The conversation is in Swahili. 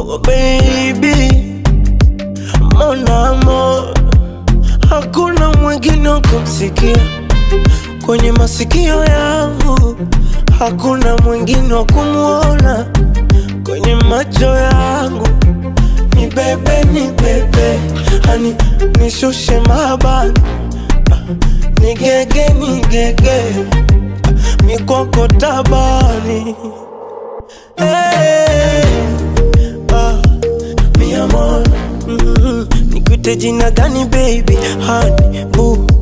oh baby mon amour hakuna mwingine wa kumsikia kwenye masikio yangu, hakuna mwingine wa kumwona kwenye macho yangu. Ni bebe, ni bebe, hani nishushe mabani, ni gege, ni gege, mikoko tabani hey, ah, mi amor mm, nikuite jina gani baby, hani boo